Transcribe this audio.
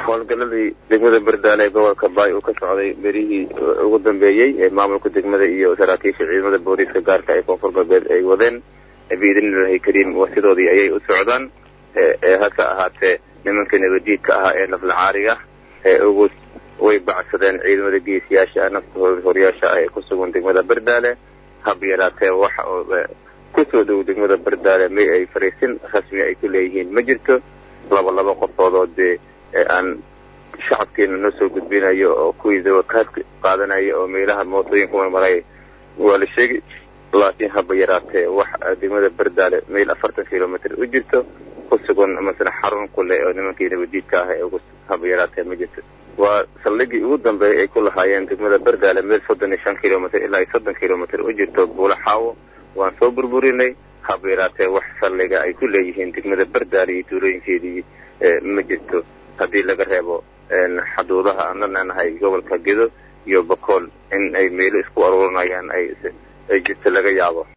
howlgaladii degmada berdaale ee gobolka baay uu ka socday berihii ugu dambeeyey ee maamulka degmada iyo saraakiisha ciidamada booliiska gaarka ee koonfur galbeed ay wadeen biidnillahi kariim wasidoodii ayay u socdaan hase ahaatee nimankii nabadiidka ahaa ee naflacaariga ee ugu way bacsadeen ciidamada geesiyaasha nafta horyaasha ah ee ku sugan degmada berdaale hab yaraatee waxa kusoo dhow degmada berdaale may ay fariisin rasmi ay ku leeyihiin ma jirto laba laba qofood oo dee aan shacabkeena noo soo gudbinayo oo kuwii dawakaadka qaadanaya oo meelaha mootooyinka marmaray waa la sheegi laakiin haba yaraatee wax degmada berdaale meel afartan kilomitr u jirto ku sugan masala xarun ku leh oo nimankii nabadiidka ah ee ugu haba yaraatee ma jirto waa saldhigii ugu dambeeyay ay ku lahaayeen degmada berdaale meel soddon iyo shan kilomitr ilaa iyo soddon kilomitr u jirto buula xaawo waan soo burburinay haba yaraatee wax saldhiga ay ku leeyihiin degmada berdaale iyo tuulooyinkeedii ma jirto haddii laga reebo xaduudaha aan la leenahay gobolka gedo iyo bakool in ay meelo isku aruurinayaan ay ay jirto laga yaabo